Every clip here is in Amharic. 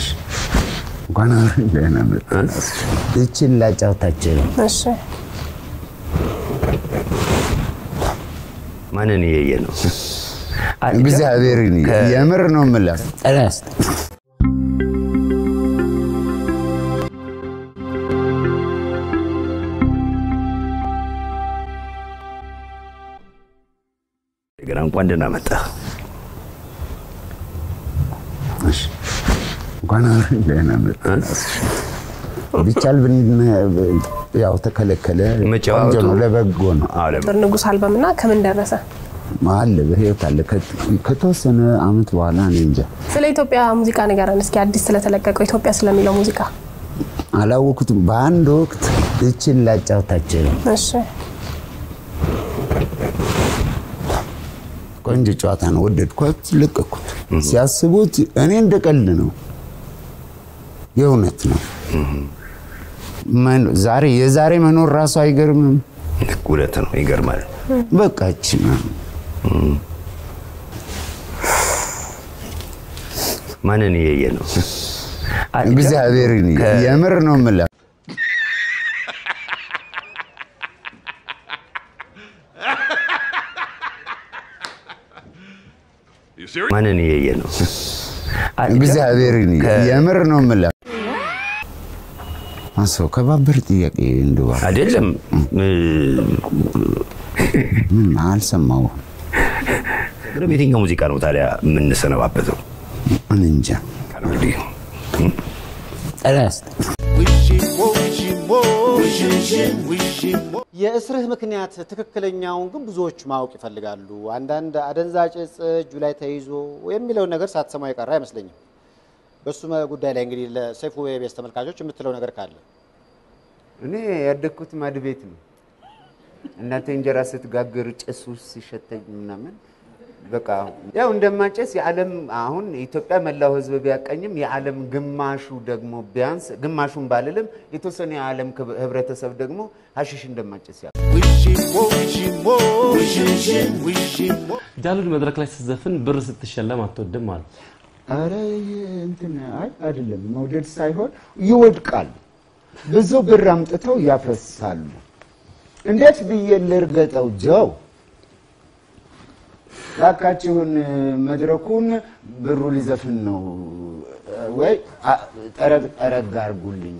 እንኳን ደህና መጣህ። ይችን ላጫውታችሁ ነው። እሺ ማንን እየየ ነው? እግዚአብሔርን የምር ነው የምለው። ጠላስ ገና እንኳን ደህና መጣህ። እንኳን ደህና መጣህ። ቢቻል ብን ያው ተከለከለ። መጫወቱ ቆንጆ ነው፣ ለበጎ ነው። ጥር ንጉስ አልበም እና ከምን ደረሰ? አለ በህይወት አለ። ከ- ከተወሰነ አመት በኋላ እኔ እንጃ ስለ ኢትዮጵያ ሙዚቃ ንገረን እስኪ፣ አዲስ ስለተለቀቀው ኢትዮጵያ ስለሚለው ሙዚቃ። አላወኩትም። በአንድ ወቅት ይችን ላጫውታችሁ ነው። እሺ ቆንጆ ጨዋታ ነው፣ ወደድኳት፣ ለቀኩት። ሲያስቡት እኔ እንደ ቀልድ ነው፣ የእውነት ነው። መን- ዛሬ የዛሬ መኖር ራሱ አይገርምም። እውነት ነው፣ ይገርማል። በቃች ማንን እየየ ነው? እግዚአብሔርን የምር ነው የምለው። ማንን እየየ ነው? እግዚአብሔርን የምር ነው የምለው። አሰው ከባበር ጥያቄ እንደዋ አይደለም ምን አልሰማሁም። የትኛው ሙዚቃ ነው ታዲያ የምንሰነባበተው? እኔ እንጃ እንግዲህ ጠላስ የእስርህ ምክንያት ትክክለኛውን ግን ብዙዎች ማወቅ ይፈልጋሉ። አንዳንድ አደንዛዥ እጽ እጁ ላይ ተይዞ የሚለውን ነገር ሳትሰማ የቀረ አይመስለኝም። በሱ ጉዳይ ላይ እንግዲህ ለሰይፉ የቤስ ተመልካቾች የምትለው ነገር ካለ እኔ ያደግኩት ማድ ቤት ነው። እናቴ እንጀራ ስትጋግር ጭሱ ሲሸተኝ ምናምን በቃ ያው እንደማጨስ የዓለም አሁን ኢትዮጵያ መላው ሕዝብ ቢያቀኝም የዓለም ግማሹ ደግሞ ቢያንስ ግማሹን ባልልም የተወሰነ የዓለም ክብ- ህብረተሰብ ደግሞ ሀሽሽ እንደማጨስ ያ ጃሉድ መድረክ ላይ ስትዘፍን ብር ስትሸለም አትወድም አሉ። አረ እንትን አይ አይደለም መውደድ ሳይሆን ይወድቃል። ብዙ ብር አምጥተው ያፈሳሉ። እንዴት ብዬ ልርገጠው? ጀው እባካችሁን መድረኩን ብሩ ሊዘፍን ነው ወይ አ- ጠረግ ጠረግ አድርጉልኝ።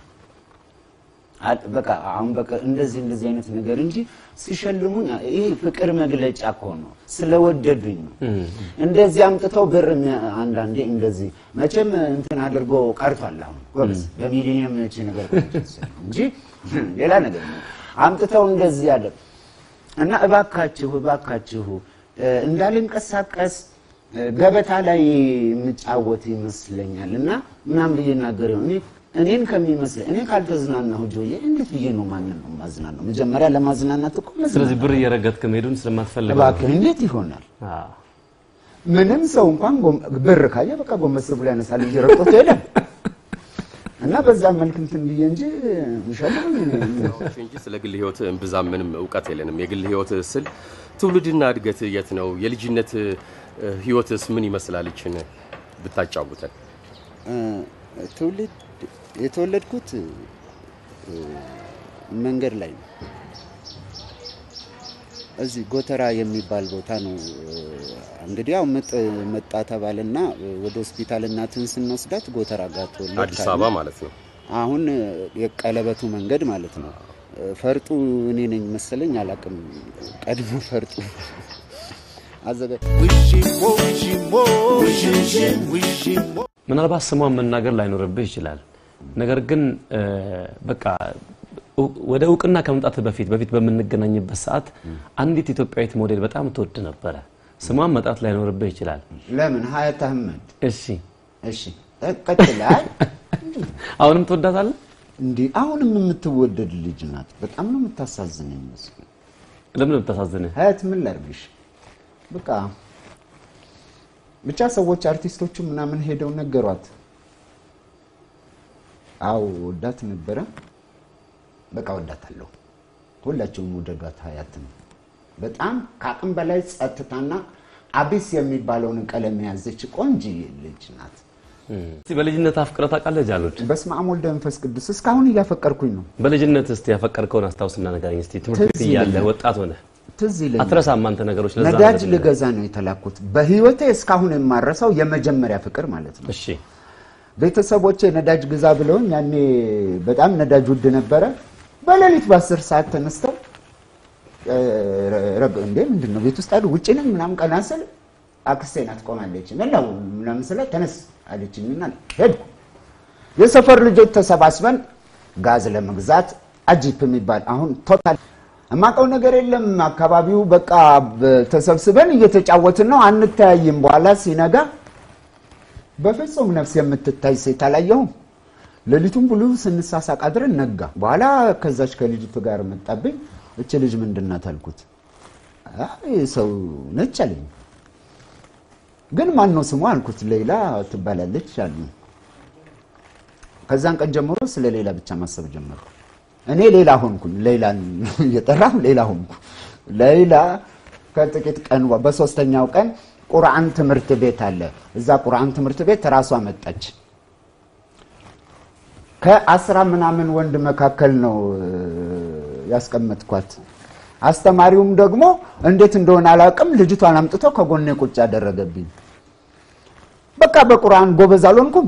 አ- በቃ አሁን በቃ እንደዚህ እንደዚህ አይነት ነገር እንጂ ሲሸልሙኝ ይሄ ፍቅር መግለጫ እኮ ነው፣ ስለወደዱኝ ነው። እንደዚህ አምጥተው ብር የሚያ- አንዳንዴ እንደዚህ መቼም እንትን አድርጎ ቀርቷል። አሁን ጎበዝ በሚሊኒየም እቺ ነገር ቀርቷል እንጂ ሌላ ነገር ነው። አምጥተው እንደዚህ ያለ እና እባካችሁ እባካችሁ እ፣ እንዳልንቀሳቀስ እ፣ ገበታ ላይ የምጫወት ይመስለኛል እና ምናምን ብዬ እናገር ይሆን እኔ እኔን ከሚመስለኝ እኔ ካልተዝናናሁ ጆዬ እንዴት ብዬ ነው ማንን ነው ማዝናናው? መጀመሪያ ለማዝናናት እኮ መዝናናት ስለዚህ ብር እየረገጥክ መሄዱን ስለማትፈልግ ነው። እባክህ እንዴት ይሆናል? አዎ። ምንም ሰው እንኳን ጎም- ብር ካየ በቃ ጎንበስ ብሎ ያነሳል እንጂ ረቆት ሄደ እና በዛ መልክ እንትን ብዬ እንጂ ይሸልሙኝ እንጂ ስለ ግል ህይወት እምብዛም ምንም እውቀት የለንም። የግል ህይወት ስል ትውልድና እድገት የት ነው? የልጅነት እ፣ ህይወትስ ምን ይመስላል? ይችን ብታጫውተን። ትውልድ የተወለድኩት እ፣ መንገድ ላይ ነው። እዚህ ጎተራ የሚባል ቦታ ነው። እ፣ እንግዲህ ያው ምጥ መጣ ተባለና እ፣ ወደ ሆስፒታል እናትን ስንወስዳት ጎተራ ጋር ተወለድ አዲስ አበባ ማለት ነው። አሁን እ፣ የቀለበቱ መንገድ ማለት ነው። እ፣ ፈርጡ እኔ ነኝ መሰለኝ አላቅም። ቀድሞ ፈርጡ አዘጋጅ ምናልባት ስሟን መናገር ላይኖርብህ ይችላል። ነገር ግን እ፣ በቃ እው- ወደ እውቅና ከመምጣት በፊት በፊት በምንገናኝበት ሰዓት አንዲት ኢትዮጵያዊት ሞዴል በጣም ትወድ ነበረ። ስሟን መጥራት ላይኖርብህ ይችላል። ለምን ሀያት አህመድ እሺ፣ እሺ ቀጥላል አሁንም ትወዳታለህ? እንዲህ አሁንም የምትወደድ ልጅ ናት። በጣም ነው የምታሳዝነኝ መስሎኝ። ለምን ነው የምታሳዝንህ? ሀያት ምን ላድርግሽ? በቃ ብቻ ሰዎች አርቲስቶቹ ምናምን ሄደው ነገሯት። አዎ ወዳት ነበረ። በቃ ወዳታለሁ። ሁላቸውም ውደዷት ሀያትን። በጣም ከአቅም በላይ ጸጥታና አቢስ የሚባለውን ቀለም የያዘች ቆንጅዬ ልጅ ናት። እስቲ በልጅነት አፍቅረህ ታውቃለህ ጃሉድ? በስመ አብ ወልደ መንፈስ ቅዱስ እስካሁን እያፈቀርኩኝ ነው። በልጅነት እስቲ ያፈቀርከውን አስታውስና ንገረኝ እስቲ። ትምህርት ቤት ትዝ እያለህ ይለኛል። ወጣት ሆነህ ትዝ ይለኛል። አትረሳም አንተ ነገሮች። ለዛ ነዳጅ ነገር ልገዛ ነው የተላኩት። በህይወቴ እስካሁን የማረሳው የመጀመሪያ ፍቅር ማለት ነው። እሺ ቤተሰቦቼ ነዳጅ ግዛ ብለውኝ ያኔ በጣም ነዳጅ ውድ ነበረ። በሌሊት በአስር ሰዓት ተነስተው እ፣ ረግ- እንዴ ምንድን ነው ቤት ውስጥ አሉ ውጭ ነኝ ምናምን ቀና ስል አክስቴ ናት ቆማለች። ምን ነው ምናምን ስላት ተነስ አለችኝና ሄድኩ። የሰፈር ልጆች ተሰባስበን ጋዝ ለመግዛት አጂፕ የሚባል አሁን ቶታል የማውቀው ነገር የለም። አካባቢው በቃ በ- ተሰብስበን እየተጫወትን ነው፣ አንተያይም። በኋላ ሲነጋ በፍጹም ነፍስ የምትታይ ሴት አላየሁም። ሌሊቱን ሙሉ ስንሳሳቅ አድረን ነጋ። በኋላ ከዛች ከልጅቱ ጋር መጣብኝ። እች ልጅ ምንድን ናት አልኩት። አይ ሰው ነች አለኝ። ግን ማን ነው ስሟ አልኩት። ሌላ ትባላለች አሉ። ከዛን ቀን ጀምሮ ስለ ሌላ ብቻ ማሰብ ጀመርኩ። እኔ ሌላ ሆንኩኝ። ሌላን እየጠራሁ ሌላ ሆንኩ። ሌላ ከጥቂት ቀን በ- በሶስተኛው ቀን ቁርአን ትምህርት ቤት አለ። እዛ ቁርአን ትምህርት ቤት ራሷ መጣች። ከአስራ ምናምን ወንድ መካከል ነው እ፣ ያስቀመጥኳት። አስተማሪውም ደግሞ እንዴት እንደሆነ አላውቅም፣ ልጅቷን አምጥቶ ከጎኔ ቁጭ ያደረገብኝ። በቃ በቁርአን ጎበዝ አልሆንኩም።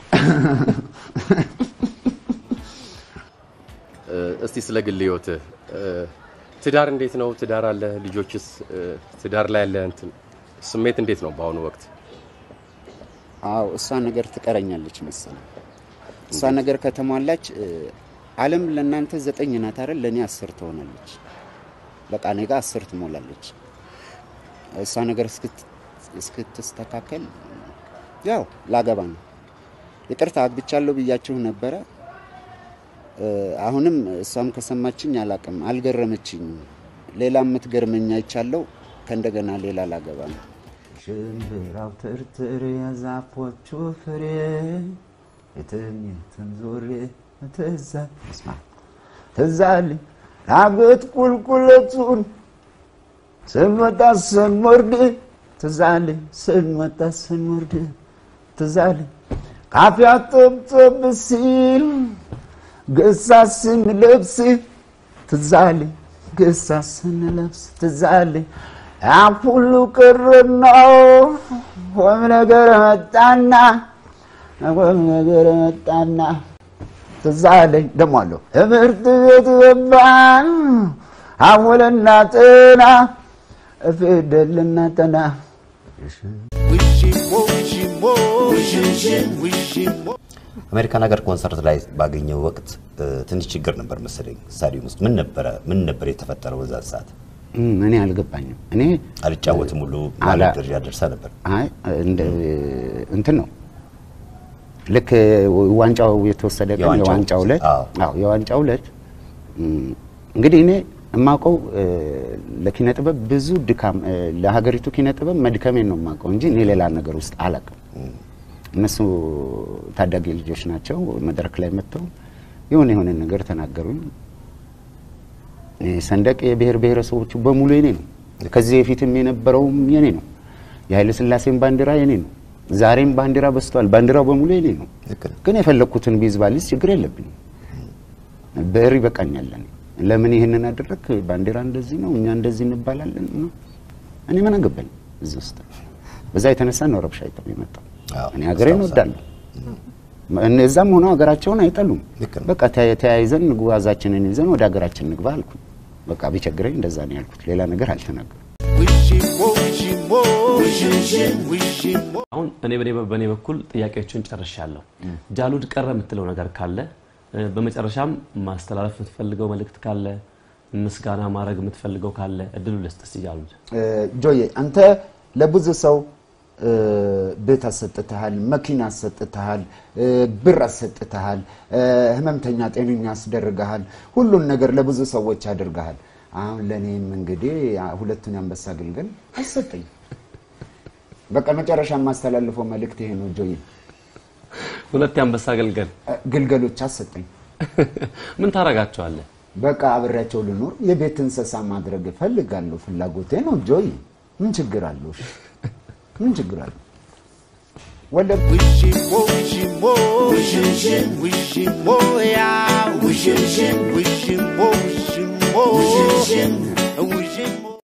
እ፣ እስቲ ስለ ግል ህይወትህ እ፣ ትዳር እንዴት ነው? ትዳር አለ? ልጆችስ? እ፣ ትዳር ላይ ያለ እንትን ስሜት እንዴት ነው በአሁኑ ወቅት? አዎ እሷ ነገር ትቀረኛለች መሰለኝ። እሷ ነገር ከተሟላች እ፣ ዓለም ለእናንተ ዘጠኝ ናት አይደል? ለእኔ አስር ትሆናለች። በቃ እኔ ጋር አስር ትሞላለች። እሷ ነገር እስክት- እስክትስተካከል ያው ላገባ ነው። ይቅርታ አግብቻለሁ ብያችሁ ነበረ። እ፣ አሁንም እሷም ከሰማችኝ አላቅም፣ አልገረመችኝም። ሌላ የምትገርመኝ አይቻለሁ። ከእንደገና ሌላ ላገባ ነው። ሽምብራው ትርትር የዛፎቹ ፍሬ የትም የትም ዞሬ ትዛ ስማ ትዛልኝ ዳገት ቁልቁለቱን ስንወጣ ስንወርድ ትዛልኝ ስንወጣ ስንወርድ ትዛልኝ ካፊያ ጥብጥብ ሲል ገሳ ስንለብስ ትዛልኝ ገሳ ስንለብስ ትዛልኝ ያን ሁሉ ቅርና ወም ነገር መጣና ወም ነገር መጣና ትዛለኝ ደሞ አለሁ ትምህርት ቤት ገባን አወለና ጥና ፊደልና ጠና አሜሪካን ሀገር ኮንሰርት ላይ ባገኘው ወቅት እ፣ ትንሽ ችግር ነበር መሰለኝ ስታዲየም ውስጥ ምን ነበረ ምን ነበር የተፈጠረው በዛ ሰዓት እም፣ እኔ አልገባኝም። እኔ አልጫወትም ሁሉ አላ- ማለት ደረጃ ደርሳ ነበር አይ እንደ እንትን ነው ልክ ዋንጫው የተወሰደ ቀን የዋንጫው- የዋንጫው ዕለት አዎ። አዎ የዋንጫው ዕለት እም፣ እንግዲህ እኔ የማውቀው እ፣ ለኪነ ጥበብ ብዙ ድካም እ፣ ለሀገሪቱ ኪነ ጥበብ መድከሜን ነው የማውቀው እንጂ እኔ ሌላ ነገር ውስጥ አላውቅም። እነሱ ታዳጊ ልጆች ናቸው። መድረክ ላይ መጥተው የሆነ የሆነ ነገር ተናገሩኝ። ሰንደቅ የብሔር ብሔረሰቦቹ በሙሉ የኔ ነው። ከዚህ በፊትም የነበረውም የኔ ነው። የኃይለ ሥላሴን ባንዲራ የኔ ነው። ዛሬም ባንዲራ በስቷል። ባንዲራው በሙሉ የኔ ነው። ልክ ነው። ግን የፈለግኩትን ቢይዝ ባልይዝ ችግር የለብኝም። ብዕር ይበቃኛል። እኔ ለምን ይህንን አደረግ? ባንዲራ እንደዚህ ነው፣ እኛ እንደዚህ እንባላለን ነው። እኔ ምን አገባኝ እዚህ ውስጥ። በዛ የተነሳ ነው ረብሻ ይጠብ የመጣው። አዎ፣ እኔ ሀገሬን አስታውሳለሁ። እወዳለሁ። እነዛም ሆነው ሀገራቸውን አይጠሉም። ልክ ነው። በቃ ተያ- ተያይዘን ጓዛችንን ይዘን ወደ ሀገራችን ንግባ አልኩ። በቃ ቢቸግረኝ እንደዛ ነው ያልኩት። ሌላ ነገር አልተናገርኩም። አሁን እኔ በኔ በኔ በኩል ጥያቄዎችን ጨርሻለሁ። ጃሉድ ቀረ የምትለው ነገር ካለ እ፣ በመጨረሻም ማስተላለፍ የምትፈልገው መልእክት ካለ ምስጋና ማድረግ የምትፈልገው ካለ እድሉ ልስጥ እስቲ ጃሉድ። እ፣ ጆዬ አንተ ለብዙ ሰው እ፣ ቤት አሰጥተሃል፣ መኪና አሰጥተሃል፣ እ፣ ብር አሰጥተሃል፣ እ፣ ህመምተኛ ጤነኛ አስደርገሃል። ሁሉን ነገር ለብዙ ሰዎች አድርገሃል። አሁን ለእኔም እንግዲህ ያ- ሁለቱን የአንበሳ ግልገል አሰጠኝ። በቃ መጨረሻ የማስተላልፈው መልእክት ይሄ ነው ጆዬ። ሁለት የአንበሳ አገልገል እ፣ ግልገሎች አሰጠኝ። ምን ታረጋቸዋለህ? በቃ አብሬያቸው ልኖር የቤት እንስሳ ማድረግ እፈልጋለሁ። ፍላጎቴ ነው ጆይ። ምን ችግር አለው? እሺ፣ ምን ችግር አለው? ወለ Wishimo, wishimo, wishim, wishimo, yeah. Wishim, wishimo, wishimo, wishim, wishimo.